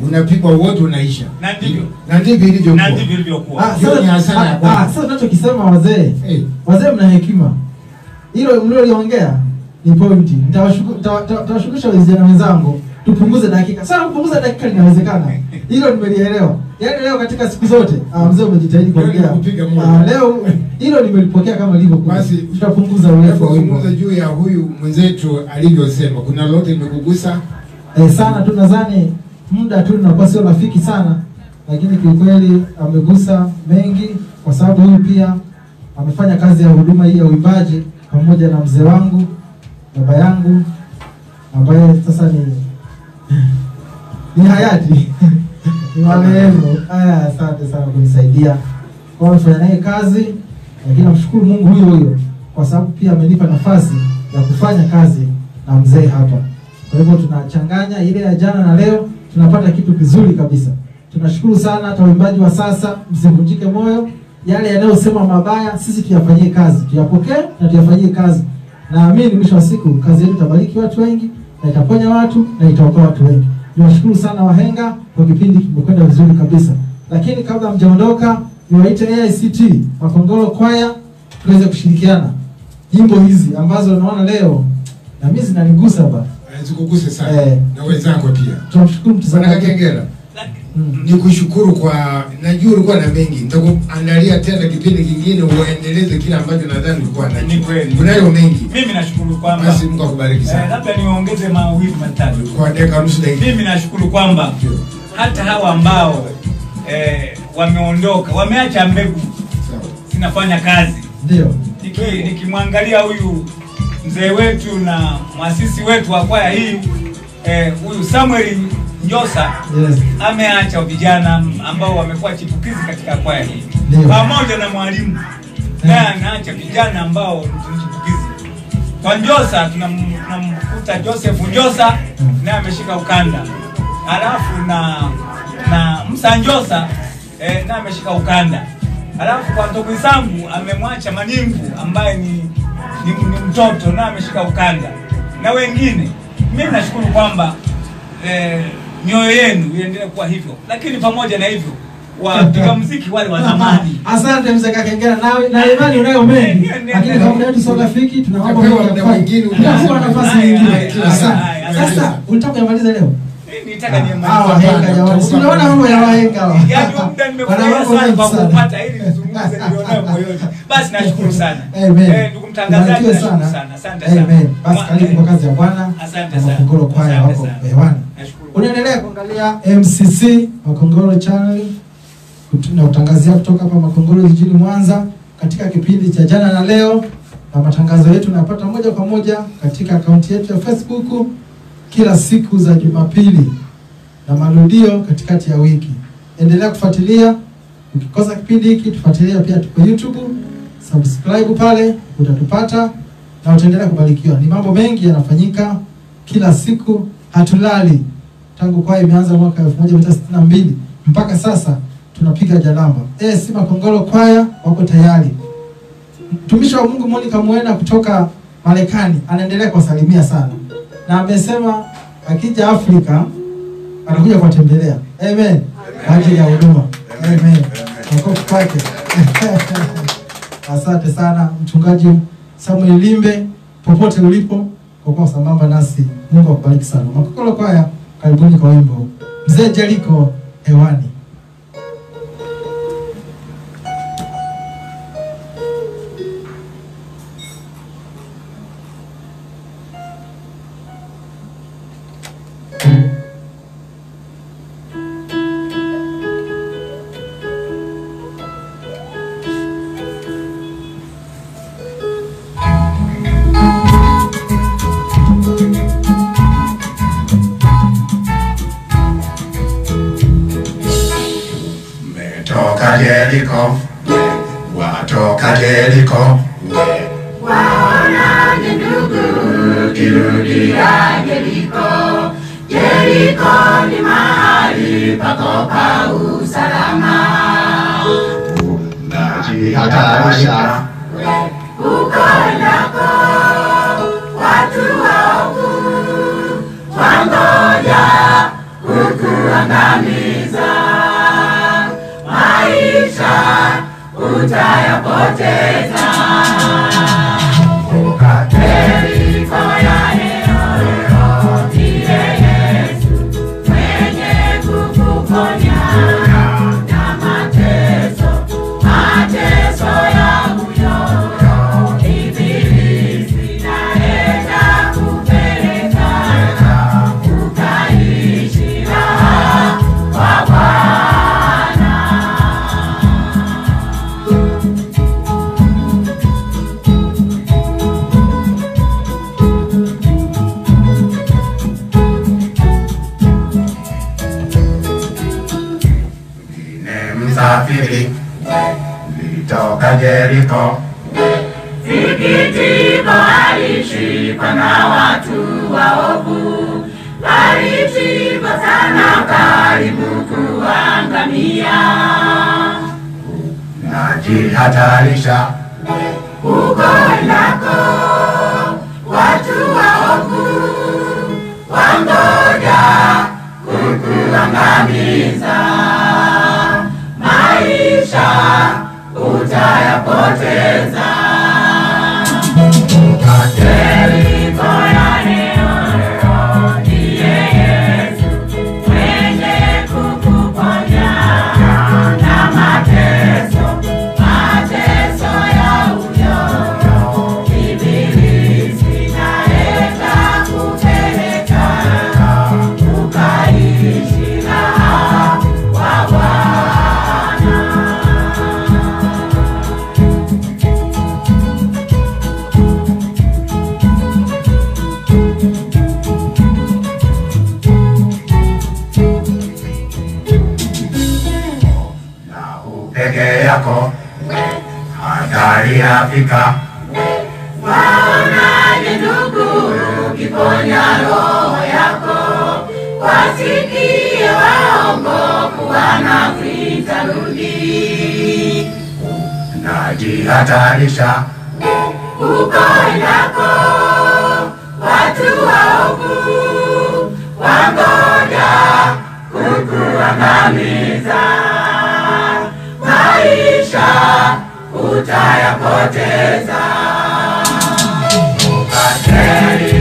unapigwa wote unaisha Na ndivyo. na ndivyo ilivyokuwa na ndivyo ilivyokuwa Ah, Hiyo ni hasara ya sasa Bwana. ah, sasa tunachokisema wazee Eh, wazee mna hekima hilo mlioliongea ni pointi Nitawashuku- nitawa- nitawa- nitawashukisha vijana wenzangu tupunguze dakika sana kupunguza dakika linawezekana hilo nimelielewa yaani leo katika siku zote ah, mzee umejitahidi Leo kuongea nimekupiga moyo. Ah, leo hilo nimelipokea kama lilivyo Basi, tutapunguza urefu wa wimbo tunapozungumza juu ya huyu mwenzetu alivyosema kuna lolote limekugusa eh, sana tu nadhani muda tu unakuwa sio rafiki sana lakini kiukweli amegusa mengi kwa sababu huyu pia amefanya kazi ya huduma hii ya uimbaji pamoja na mzee wangu baba yangu ambaye sasa ni ni hayati ni marehemu aya asante sana kunisaidia kwa amefanya naye kazi lakini namshukuru mungu huyo huyo kwa sababu pia amenipa nafasi ya kufanya kazi na mzee hapa kwa hivyo tunachanganya ile ya jana na leo tunapata kitu kizuri kabisa tunashukuru sana hata waimbaji wa sasa msivunjike moyo yale yanayosema mabaya sisi tuyafanyie kazi tuyapokee na tuyafanyie kazi naamini mwisho wa siku kazi yetu itabariki watu wengi na itaponya watu na itaokoa watu wengi niwashukuru sana wahenga kwa kipindi kimekwenda vizuri kabisa lakini kabla mjaondoka niwaite aict makongoro kwaya tuweze kushirikiana nyimbo hizi ambazo naona leo na mimi zinanigusa ba zikuguse sana Eh. na wenzako pia tunamshukuru Bwana mtazamaji Kakengera Mm. ni kushukuru kwa najua ulikuwa na mengi nitakuandalia tena kipindi kingine uendeleze kile ambacho nadhani ulikuwa Ni nacho kweli. unayo mengi mimi nashukuru kwamba basi Mungu akubariki eh, sana labda niongeze mawili matatu kwa dakika nusu dakika mimi nashukuru kwamba hata hawa ambao eh, wameondoka wameacha mbegu Sawa. zinafanya kazi ndio Niki- nikimwangalia huyu mzee wetu na mwasisi wetu wa kwaya hii eh, huyu Samuel Njosa yes ameacha vijana ambao wamekuwa chipukizi katika kwaya hii Ndio. pamoja na mwalimu naye anaacha vijana ambao ni chipukizi kwa Njosa tunam- tunamkuta Joseph Njosa naye ameshika ukanda alafu na na Musa Njosa eh, naye ameshika ukanda alafu kwa ndugu zangu amemwacha Maningu ambaye ni, ni, ni mtoto naye ameshika ukanda na wengine mimi nashukuru kwamba eh, mioyo yenu iendelee kuwa hivyo lakini pamoja na hivyo wapiga mziki wale wa zamani asante mzee kakengera na, na imani unayo mengi lakini kama muda wetu sio rafiki tunaomba Utapewa Mungu muda akufanye. mwingine, Utapewa nafasi Haya, nyingine haya, haya, asante haya, haya. sasa ulitaka kuyamaliza leo Eh, nitaka niemalize. Ah, wahenga jamani si unaona mambo ya wahenga hawa. Yaani muda nimefurahia Wana mambo sana mengi kwa sana. kupata ili nizungumze nilionayo moyoni. Basi nashukuru sana. Amen. Eh, ndugu mtangazaji Ubarikiwe nashukuru sana. sana. Asante sana. Amen. Basi Mwa- karibu kwa kazi ya Bwana. Asante na sana. Makongoro kwaya Asante wako sana. hewani. Nashukuru. Unaendelea kuangalia MCC Makongoro Channel kutu- na utangazia kutoka hapa Makongoro jijini Mwanza katika kipindi cha jana na leo, na matangazo yetu unayapata moja kwa moja katika akaunti yetu ya Facebook kila siku za Jumapili na marudio katikati ya wiki. Endelea kufuatilia. Ukikosa kipindi hiki, tufuatilia pia, tuko YouTube, subscribe pale, utatupata na utaendelea kubarikiwa. Ni mambo mengi yanafanyika kila siku, hatulali tangu kwaya imeanza mwaka 1962 mpaka sasa tunapiga jalamba. Eh, si Makongoro kwaya wako tayari. Mtumishi wa Mungu Monica Mwena kutoka Marekani anaendelea kuwasalimia sana, na amesema akija Afrika anakuja kuwatembelea. Amen, kwa ajili ya huduma. Amen, makofi kwake. Asante sana mchungaji Samuel Limbe, popote ulipo, kwa kuwa sambamba nasi. Mungu akubariki sana. Makongoro kwaya, karibuni kwa wimbo mzee Jeriko hewani. Metoka Jeriko, watoka Jeriko, Waona ni ndugu kirudia Jeriko. Jeriko ni mahali pako pa usalama. najihatarisha Huko endako watu waovu wangoja huku kukuangamiza. Maisha utayapoteza. Yeriko ya leo ndiye Yesu mwenye kukuponya na mateso, mateso ya uyoyo ibilisi naenda kupeleka ukaishi raha kwa Bwana. Ni msafiri litoka Jeriko, Sikitiko alishikwa na watu waovu, alishikwa sana karibu kuangamia. najihatarisha Huko endako watu waovu wangoja kukuangamiza. Maisha utayapoteza. Yeriko ya leo ndiye Yesu mwenye kukuponya na mateso, mateso ya uyoyo. Ibilisi naenda kupeleka ukaishi raha kwa Bwana. na upeke yako, hatari yafika, Waonaje ndugu ukiponya roho yako? Wasikie waongofu wanakuita rudi. najihatarisha Huko endako watu waovu wangoja kukuangamiza. Maisha utayapoteza. Ukateli